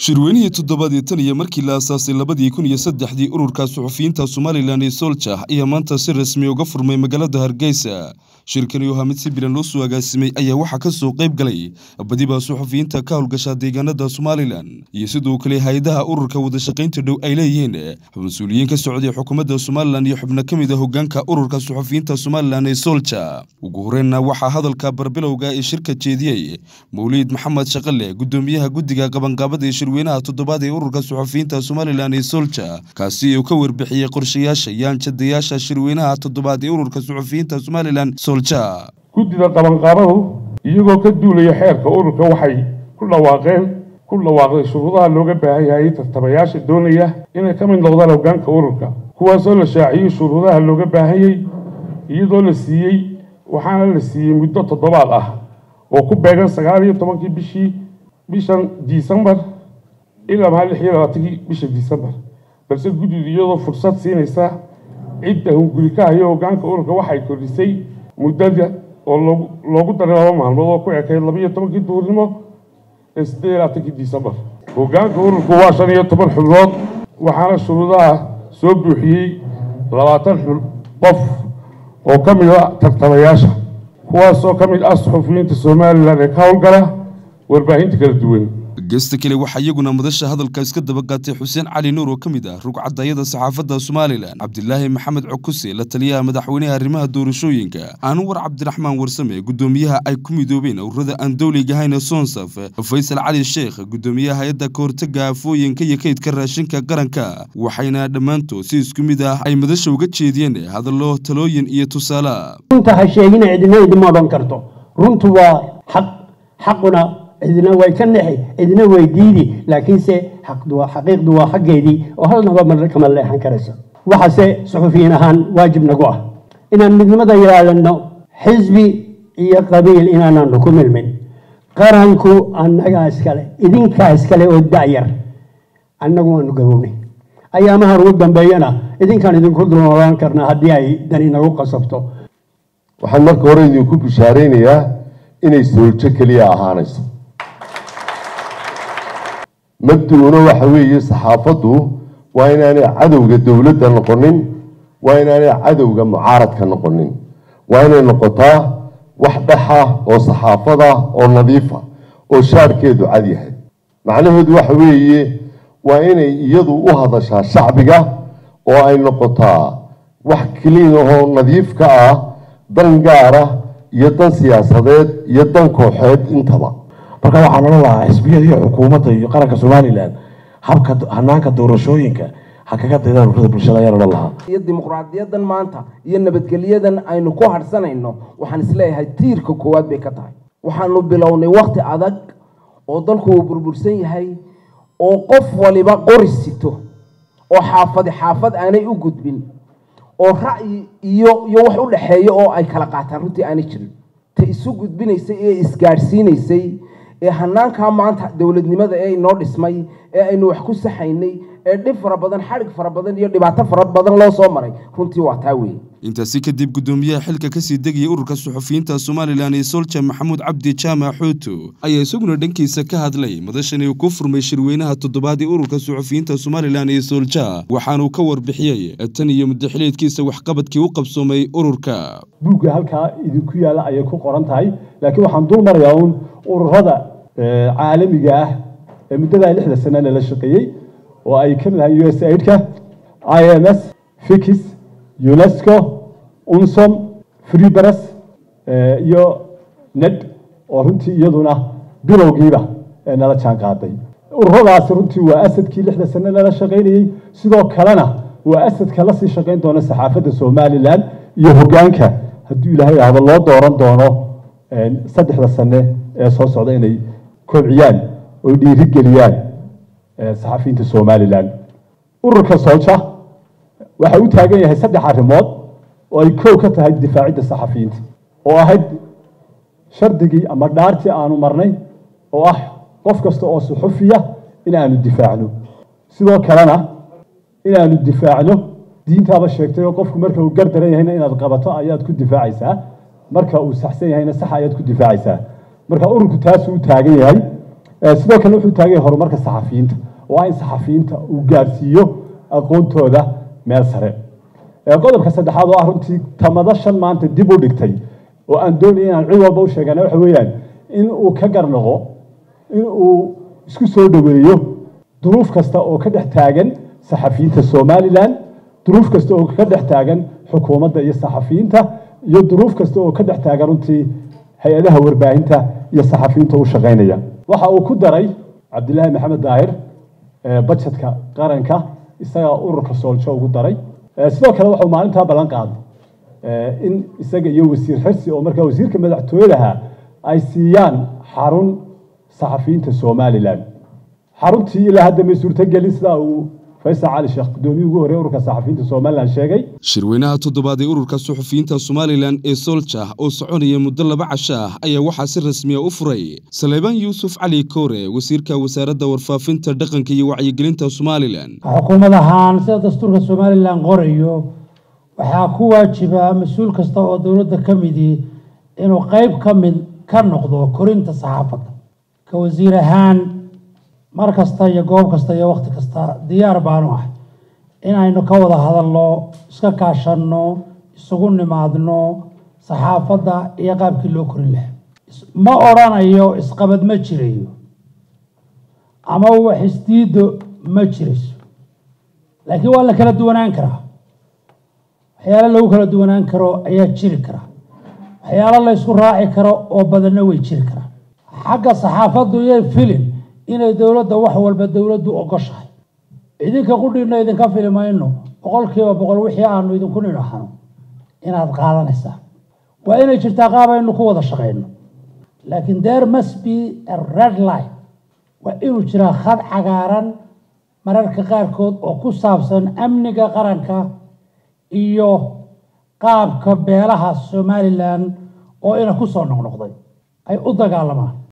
shirweynihii toddobaad ee tan iyo markii la aasaasay labadii kun iyo saddexdii ururka suxufiyiinta somalilan ee sooljax ayaa maanta si rasmi uga furmay magaalada hargeysa shirkani oo hamid si bilan loo soo agaasimay ayaa waxaa ka soo qayb galay badiba suxufiyiinta ka howlgasha deegaanada somalilan iyo sidoo kale hay-adaha ururka wadashaqaynta dhow ay leeyihiin mas-uuliyiin ka socday xukuumadda somalilan iyo xubno ka mid a hogaanka ururka suxufiyiinta somalilan ee soolja ugu horreynna waxaa hadalka barbilowga ee shirka jeediyey mawliid maxamed shaqale gudoomiyaha guddiga qabanqaabada ee shirweynaha toddobaad ee ururka suxufiyiinta somalilan ee soolja kaasi uu ka warbixiyey qorshayaasha yaanjadayaasha shirweynaha toddobaad ee ururka suxufiyiinta somalilan soolja guddida qabanqaabadu iyagoo ka duulaya xeerka ururka waxay ku dhawaaqeen ku dhawaaqday shuruudaha looga baahan yahay tartamayaasha doonaya inay ka mid noqdaan hogaanka ururka kuwaasoo la shaaciyey shuruudaha looga baahanyay iyadoo la siiyey waxaana la siiyey muddo toddobaad ah oo ku beegan sagaal iyo tobankii bishii bishan disembar ilaa maha lix iyo labaatankii bisha disembar balse guddidu iyadoo fursad siinaysa cidda hunguri ka hayo hogaanka ururka waxay kordhisay muddada oo loogu daray laba maalmood oo ku ekayd laba iyo tobankii duhurnimo ee siddeed iyo labaatankii disembar hogaanka ururku waa shan iyo toban xubnood waxaana shuruudaha soo buuxiyey labaatan qof oo ka mid a tartamayaasha kuwaasoo ka mid ah suxufiyiinta somalilan ee ka howlgala warbaahinta kala duwan geesta kale waxaa iyaguna madasha hadalka iska daba qaatay xuseen cali nuur oo ka mid ah rugcadayada saxaafadda somalilan cabdilaahi maxamed cukuse la taliyaha madaxweynaha arrimaha doorashooyinka anwar cabdiraxmaan warsame gudoomiyaha ay ku midoobeen ururada aan dowliga ahayn ee sonsaf faysal cali sheekh gudoomiyaha hay-adda kahortaga aafooyinka iyo kaydka raashinka qaranka waxayna dhammaantood si isku mid ah ay madasha uga jeediyeen hadallo talooyin iyo tusaale runta ha sheegina cidina idima odhan karto runtu waa xaq xaquna cidina way ka nexi cidina way diidi laakiinse xaqiiqdu waa xaggeedii oo halnaba mar kama leexan karayso waxaase suxufiyiin ahaan waajib nagu ah inaan midnimada yeelano xisbi iyo qabiil inaananu ku milmin qaranku annagaa iskale idinkaa iskale oo da'yar annagu waanu gabownay ayaamahan ugu dambeeyana idinkaan idinku dulnoolaan karnaa haddii ay dani nagu qasabto waxaan marka hore idinku bishaaraynayaa inay sooljo keliya ahaanayso mabduuna waxa weeye saxaafaddu waa inaanay cadowga dowladda noqonin waa inaanay cadowga mucaaradka noqonin waa inay noqotaa wax dhexa oo saxaafada oo nadiifa oo shaarkeedu cad yahay macnaheedu waxa weeye waa inay iyadu u hadashaa shacbiga oo ay noqotaa wax keliin ahoo nadiif ka ah dan gaara iyo dan siyaasadeed iyo dan kooxeed intaba marka waxaan odhan lahaa xisbiyada iyo xukuumadda iyo qaranka somalilan habka hanaanka doorashooyinka ha kaga daydaan ururada bulshada ayaan odhan lahaa iyo dimuqraadiyadan maanta iyo nabadgelyadan aynu ku hadhsanayno waxaan isleeyahay tiirka koowaad bay ka tahay waxaanu bilownay wakti adag oo dalku uu burbursan yahay oo qof waliba qori sito oo xaafadi xaafad aanay u gudbin oo ra'yi iyo iyo wax u dhexeeya oo ay kala qaataan runtii aanay jirin ta isu gudbinaysay ee isgaadhsiinaysay ee hanaankaa maanta dowladnimada ee inoo dhismay ee aynu wax ku saxaynay ee dhib fara badan xadhig fara badan iyo dhibaato fara badan loo soo maray runtii waa taa weeye intaasi kadib gudoomiyaha xilka kasii degaya ururka suxufiyiinta somalilan ee soolja maxamuud cabdi jaamac xuuto ayaa isaguna dhankiisa ka hadlay madashani uu ku furmay shirweynaha toddobaad ee ururka suxufiyiinta somalilan ee soolja waxaanuu ka warbixiyey tan iyo muddaxileedkiisa waxqabadkii u qabsoomay ururka buugga halkaa idinku yaalla ayay ku qoran tahay laakiin waxaan dul marayaa uun ururada caalamiga ah ee muddadaa lixda sane lala shaqeeyey oo ay ka mid ahay u s aidka i m s fikis unesco unsom freebares iyo ned oo runtii iyaduna bilowgiiba nala jaan qaaday ururadaasi runtii waa asadkii lixda sane lala shaqaynayey sidoo kalena waa asadka lasii shaqayn doona saxaafadda somalilan iyo hogaanka hadduu ilaahay ahdo loo dooran doono saddexda sane ee soo socda inay kobciyaan oo dhiirigeliyaan saxafiyiinta somalilan ururka soolja waxa u taagan yahay saddex arrimood oo ay kow ka tahay difaacidda saxafiyiinta oo ahayd shardigii ama dhaartii aanu marnay oo ah qof kasta oo suxufiya in aanu difaacno sidoo kalena inaanu difaacno diintaaba sheegtay oo qofku marka uu gardaran yahayna inaad qabato ayaad ku difaacaysaa marka uu saxsan yahayna sax ayaad ku difaacaysaa marka ururku taasuu u taagan yahay sidoo kale wuxuu taagay horumarka saxafiyiinta oo ah in saxafiyiinta uu gaadhsiiyo aqoontooda meel sare qodobka saddexaad oo ah runtii tamado shan maanta dib u dhigtay oo aan doonaya inaan cid walba u sheegana waxa weeyaan in uu ka garnaqo in uu isku soo dhoweeyo duruuf kasta oo ka dhex taagan saxafiyiinta somalilan duruuf kasta oo ka dhex taagan xukuumadda iyo saxafiyiinta iyo duruuf kasta oo ka dhex taagan runtii hay-adaha warbaahinta iyo saxafiyiinta u shaqaynaya waxa uu ku daray cabdilaahi maxamed daahir bajetka qaranka isagaa ururka sooljo ugu daray sidoo kale wuxuu maalintaa ballan qaaday in isaga iyo wasiir xirsi oo markaa wasiirka madaxtooyadaha ay siiyaan xarun saxafiyiinta somalilan xaruntii ilaa hadda may suurtogelin sidaa uu faysal cali sheekh gudoomiyii ugu horey ururka saxafiyiinta somalilan sheegay shirweynaha toddobaad ee ururka suxufiyiinta somalilan ee soljah oo soconaya muddo laba casho ah ayaa waxaa si rasmiya u furay saleebaan yuusuf cali koore wasiirka wasaaradda warfaafinta dhaqanka iyo wacyigelinta somalilan xukuumad ahaan sida dastuurka somalilan qorayo waxaa ku waajiba mas-uul kasta oo dowladda ka midii inuu qeyb ka mid ka noqdo korinta saxaafadda ka wasiir ahaan mar kasta iyo goob kasta iyo wakhti kasta diyaar baanu ahay inaynu ka wada hadalno iska kaashanno isugu nimaadno saxaafadda iyo qaabkii loo korin lahaa ma odrhanayo isqabad ma jirayo ama wax isdiido ma jirayso laakiin waa la kala duwanaan karaa waxyaalo lagu kala duwanaan karo ayaa jiri kara waxyaalo la ysku raaci karo oo badanna way jiri karaan xagga saxaafaddu iyo filin inay dowladda wax walba dowladdu ogoshahay idinka qudhiina idinka fili mayno boqolkiiba boqol wixii aanu idinku nidhaahno inaad qaadanaysaa waa inay jirtaa qaab aynu ku wada shaqayno laakiin there must be a red line waa inuu jiraa khad cagaaran mararka qaarkood oo ku saabsan amniga qaranka iyo qaabka beelaha somalilan oo ina ku soo noqnoqday ay u dagaalamaan